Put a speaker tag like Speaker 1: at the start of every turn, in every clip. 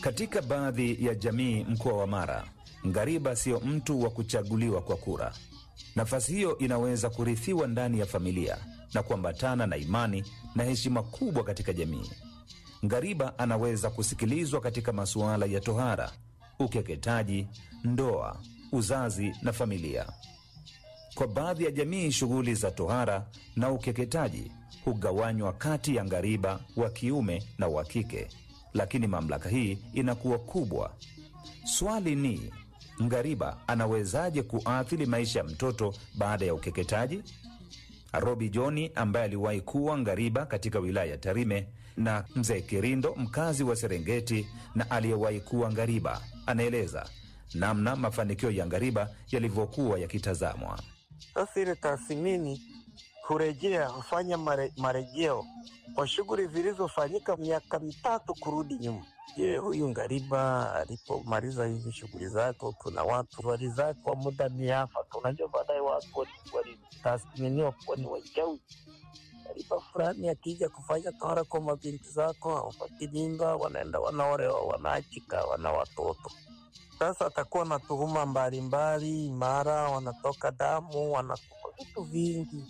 Speaker 1: Katika baadhi ya jamii mkoa wa Mara, ngariba sio mtu wa kuchaguliwa kwa kura. Nafasi hiyo inaweza kurithiwa ndani ya familia na kuambatana na imani na heshima kubwa katika jamii. Ngariba anaweza kusikilizwa katika masuala ya tohara, ukeketaji, ndoa, uzazi na familia. Kwa baadhi ya jamii, shughuli za tohara na ukeketaji hugawanywa kati ya ngariba wa kiume na wa kike, lakini mamlaka hii inakuwa kubwa. Swali ni ngariba anawezaje kuathiri maisha ya mtoto baada ya ukeketaji? Robi Joni ambaye aliwahi kuwa ngariba katika wilaya ya Tarime na mzee Kirindo mkazi wa Serengeti na aliyewahi kuwa ngariba anaeleza namna mafanikio ya ngariba yalivyokuwa yakitazamwa.
Speaker 2: Sasa ile tathmini kurejea hufanya mare, marejeo kwa shughuli zilizofanyika miaka mitatu kurudi nyuma. Je, huyu ngariba alipomaliza hizi shughuli zake, kuna watu walizaa kwa muda miafaka. Unajua, baadaye watu walitathminiwa kuwa ni wachawi. Ngariba fulani akija kufanya tohara kwa mabinti zako, hawapati mimba, wanaenda wanaolewa, wanaachika, wana watoto sasa atakuwa na tuhuma mbalimbali, mara wanatoka damu, wanakufa vitu vingi.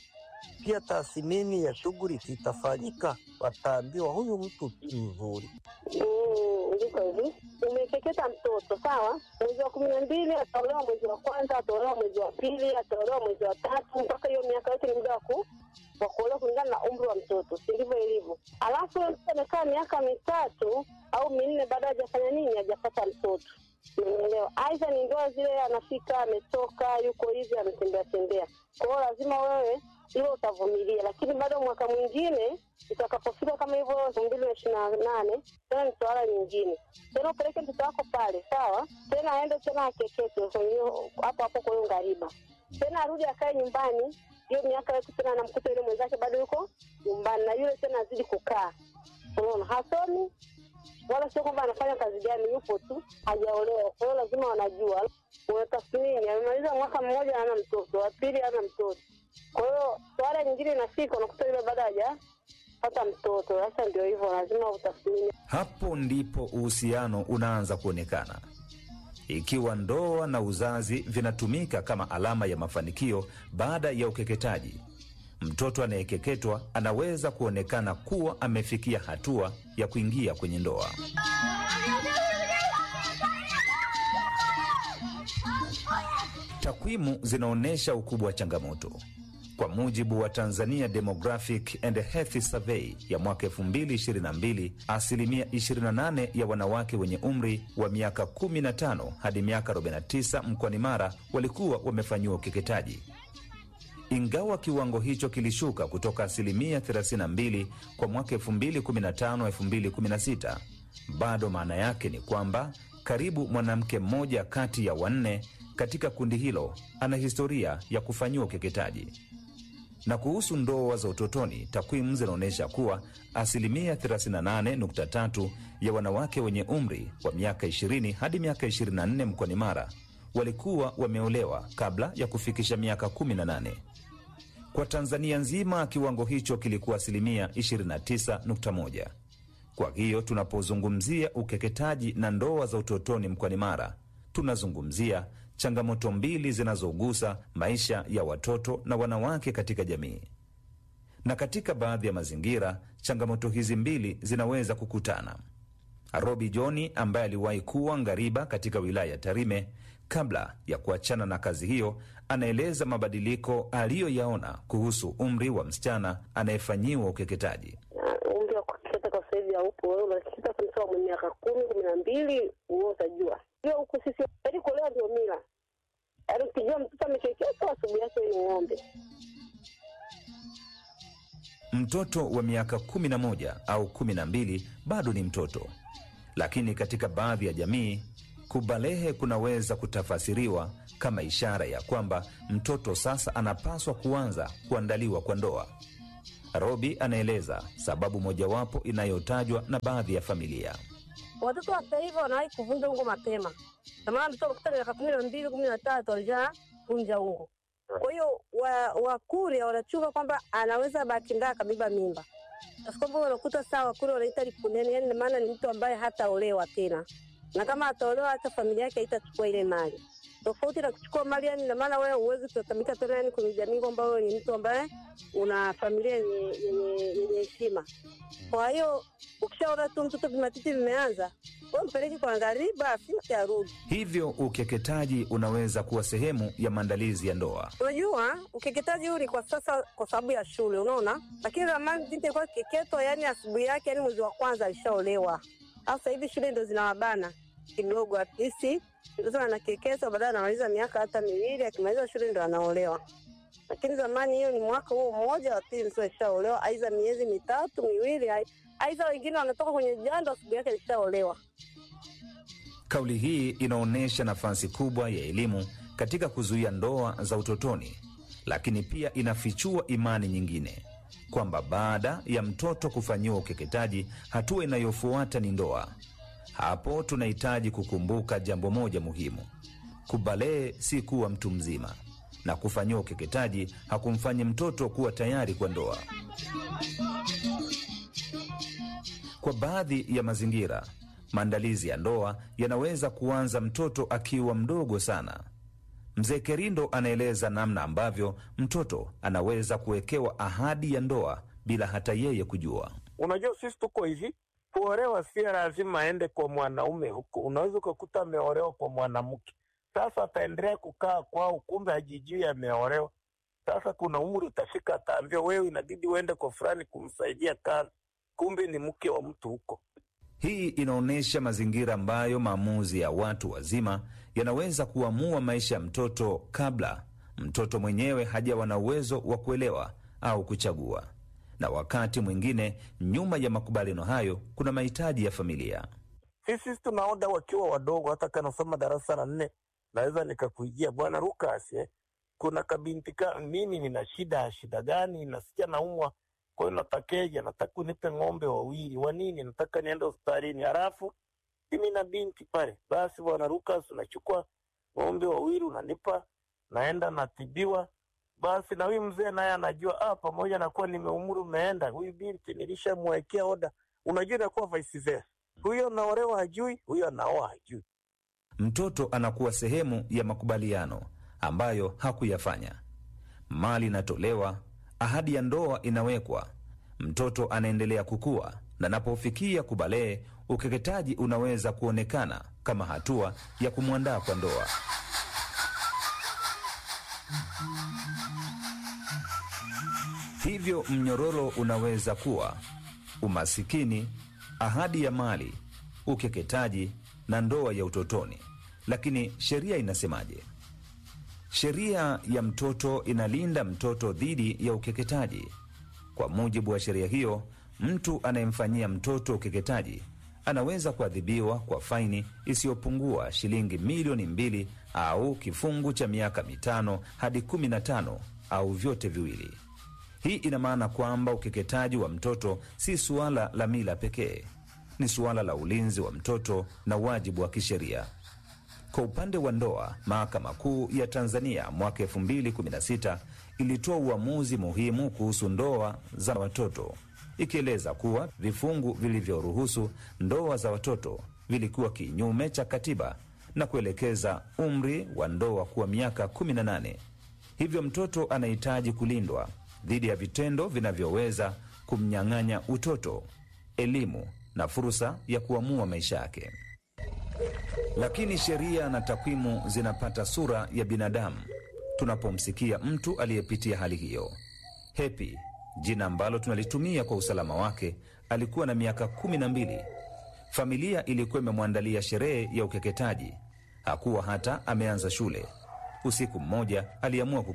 Speaker 2: Pia tathmini ya shughuli zitafanyika, wataambiwa huyu mtu si mzuri.
Speaker 3: Mm, ndiko hivi umekeketa mtoto sawa, mwezi wa kumi na mbili ataolewa mwezi wa kwanza, ataolewa mwezi wa pili, ataolewa mwezi wa tatu, mpaka hiyo miaka yote ni muda wa ku- wa kuolewa kulingana na umri wa mtoto, si ndivyo ilivyo? Alafu yule mtoto amekaa miaka mitatu au minne, baada hajafanya nini, hajapata mtoto Umeelewa? Aidha ni ndoa zile, anafika ametoka, yuko hivi, ametembea tembea. Kwa hiyo lazima wewe hilo utavumilia, lakini bado mwaka mwingine itakapofika kama hivyo elfu mbili na ishirini na nane tena ni swala nyingine tena, upeleke mtoto wako pale, sawa, tena aende tena akeketwe kwenye hiyo- hapo hapo kwa hiyo ngariba, tena arudi akae nyumbani hiyo miaka yote, tena anamkuta yule mwenzake bado yuko nyumbani, na yule tena azidi kukaa, unaona, hasomi wala sio kwamba anafanya kazi gani, yupo tu hajaolewa. Kwa hiyo lazima wanajua, unatathmini, amemaliza mwaka mmoja hana mtoto, wa pili hana mtoto. Kwa hiyo swala nyingine inafika, unakuta yule bado hajapata mtoto. Sasa ndio hivyo, lazima utathmini.
Speaker 1: Hapo ndipo uhusiano unaanza kuonekana. Ikiwa ndoa na uzazi vinatumika kama alama ya mafanikio baada ya ukeketaji, mtoto anayekeketwa anaweza kuonekana kuwa amefikia hatua ya kuingia kwenye ndoa. Takwimu zinaonyesha ukubwa wa changamoto. Kwa mujibu wa Tanzania Demographic and Health Survey ya mwaka 2022, asilimia 28 ya wanawake wenye umri wa miaka 15 hadi miaka 49 mkoani Mara walikuwa wamefanyiwa ukeketaji. Ingawa kiwango hicho kilishuka kutoka asilimia 32 kwa mwaka 2015-2016, bado maana yake ni kwamba karibu mwanamke mmoja kati ya wanne katika kundi hilo ana historia ya kufanyiwa ukeketaji. Na kuhusu ndoa za utotoni, takwimu zinaonyesha kuwa asilimia 38.3 ya wanawake wenye umri wa miaka 20 hadi miaka 24 mkoani Mara walikuwa wameolewa kabla ya kufikisha miaka 18. Kwa Tanzania nzima kiwango hicho kilikuwa asilimia 29.1. Kwa hiyo tunapozungumzia ukeketaji na ndoa za utotoni mkoani Mara, tunazungumzia changamoto mbili zinazogusa maisha ya watoto na wanawake katika jamii. Na katika baadhi ya mazingira, changamoto hizi mbili zinaweza kukutana. Robi Joni ambaye aliwahi kuwa ngariba katika wilaya ya Tarime kabla ya kuachana na kazi hiyo, anaeleza mabadiliko aliyoyaona kuhusu umri wa msichana anayefanyiwa ukeketaji.
Speaker 3: Na umri wa kukeketa kwa sasa hivi haupo. Wewe unakeketa kumtoa mwenye miaka kumi kumi na mbili, wewe utajua hiyo huku sisi, yaani kuolewa ndio mila. Yaani ukijua mtoto amekeketwa, asubuhi yake ni ng'ombe.
Speaker 1: Mtoto wa miaka 11 au 12 bado ni mtoto, lakini katika baadhi ya jamii kubalehe kunaweza kutafasiriwa kama ishara ya kwamba mtoto sasa anapaswa kuanza kuandaliwa kwa ndoa. Robi anaeleza sababu mojawapo inayotajwa na baadhi ya familia.
Speaker 4: Watoto wa sasa hivi wanawahi kuvunja ungo mapema. Zamani mtoto kutoka miaka kumi na mbili kumi na tatu alisha vunja ungo. Kwa hiyo wa- Wakurya wanachunga kwamba anaweza bahati mbaya akabeba mimba. Basi kwamba unakuta sawa kule wanaita lipuneni, yani maana ni mtu ambaye hataolewa tena, na kama ataolewa hata familia yake haitachukua ile mali, tofauti na kuchukua mali. Yani maana wewe huwezi kutatamika tena, yani kwenye jamii kwamba wewe ni mtu ambaye una familia yenye yenye yenye heshima. Kwa hiyo ukishaona tu mtoto vimatiti vimeanza, wewe mpeleke kwa ngariba, afisi arudi.
Speaker 1: Hivyo ukeketaji unaweza kuwa sehemu ya maandalizi ya ndoa.
Speaker 4: Unajua, ukeketaji huu ni kwa sasa kwa sababu ya shule, unaona. Lakini zamani binti ilikuwa kiketwa, yani asubuhi yake, yani mwezi wa kwanza alishaolewa. Sasa hivi shule ndo zinawabana kidogo, at least mtoto anakeketwa, baadaye anamaliza miaka hata miwili, akimaliza shule ndo anaolewa. Lakini zamani hiyo ni mwaka huo mmoja wa pili mtu alishaolewa, aidha miezi mitatu miwili, ai- aidha wengine wanatoka kwenye jando asubuhi yake alishaolewa.
Speaker 1: Kauli hii inaonyesha nafasi kubwa ya elimu katika kuzuia ndoa za utotoni, lakini pia inafichua imani nyingine kwamba baada ya mtoto kufanyiwa ukeketaji, hatua inayofuata ni ndoa. Hapo tunahitaji kukumbuka jambo moja muhimu: kubalee si kuwa mtu mzima, na kufanyiwa ukeketaji hakumfanyi mtoto kuwa tayari kwa ndoa. Kwa baadhi ya mazingira, maandalizi ya ndoa yanaweza kuanza mtoto akiwa mdogo sana. Mzee Kerindo anaeleza namna ambavyo mtoto anaweza kuwekewa ahadi ya ndoa bila hata yeye kujua.
Speaker 2: Unajua, sisi tuko hivi, kuolewa si lazima aende kwa mwanaume huko. Unaweza ukakuta ameolewa kwa mwanamke, sasa ataendelea kukaa kwao, kumbe hajijui ameolewa. Sasa kuna umri utafika, ataambiwa wewe, inabidi uende kwa fulani kumsaidia kazi, kumbe ni mke wa mtu huko.
Speaker 1: Hii inaonyesha mazingira ambayo maamuzi ya watu wazima yanaweza kuamua maisha ya mtoto kabla mtoto mwenyewe hajawa na uwezo wa kuelewa au kuchagua. Na wakati mwingine, nyuma ya makubaliano hayo kuna mahitaji ya familia.
Speaker 2: Sisi tunaoda wakiwa wadogo, hata kanasoma darasa la nne, naweza nikakuijia bwana Lukas, eh, kuna kabinti ka mimi nina shida. Shida gani? Nasikia naumwa, kwa hiyo natakeja, nataka unipe ng'ombe wawili. Wa nini? Nataka niende hospitalini. Halafu mimi na binti pale, basi bwana Lukas, unachukua ng'ombe wawili unanipa, naenda natibiwa. Basi na huyu mzee naye anajua, ah, pamoja na kuwa nimeumri umeenda, huyu binti nilishamwekea oda. Unajua inakuwa vice versa, huyo anaolewa hajui, huyo anaoa hajui.
Speaker 1: Mtoto anakuwa sehemu ya makubaliano ambayo hakuyafanya. Mali inatolewa, ahadi ya ndoa inawekwa, mtoto anaendelea kukua, na anapofikia kubalee, ukeketaji unaweza kuonekana kama hatua ya kumwandaa kwa ndoa. Hivyo mnyororo unaweza kuwa umasikini, ahadi ya mali, ukeketaji na ndoa ya utotoni. Lakini sheria inasemaje? Sheria ya mtoto inalinda mtoto dhidi ya ukeketaji. Kwa mujibu wa sheria hiyo, mtu anayemfanyia mtoto ukeketaji anaweza kuadhibiwa kwa faini isiyopungua shilingi milioni mbili au kifungu cha miaka mitano hadi kumi na tano au vyote viwili. Hii ina maana kwamba ukeketaji wa mtoto si suala la mila pekee, ni suala la ulinzi wa mtoto na wajibu wa kisheria. Kwa upande wa ndoa, Mahakama Kuu ya Tanzania mwaka 2016 ilitoa uamuzi muhimu kuhusu ndoa za watoto, ikieleza kuwa vifungu vilivyoruhusu ndoa za watoto vilikuwa kinyume cha katiba na kuelekeza umri wa ndoa kuwa miaka 18. Hivyo mtoto anahitaji kulindwa dhidi ya vitendo vinavyoweza kumnyang'anya utoto, elimu na fursa ya kuamua maisha yake. Lakini sheria na takwimu zinapata sura ya binadamu tunapomsikia mtu aliyepitia hali hiyo. Hepi, jina ambalo tunalitumia kwa usalama wake, alikuwa na miaka kumi na mbili. Familia ilikuwa imemwandalia sherehe ya ukeketaji. Hakuwa hata ameanza shule. Usiku mmoja aliamua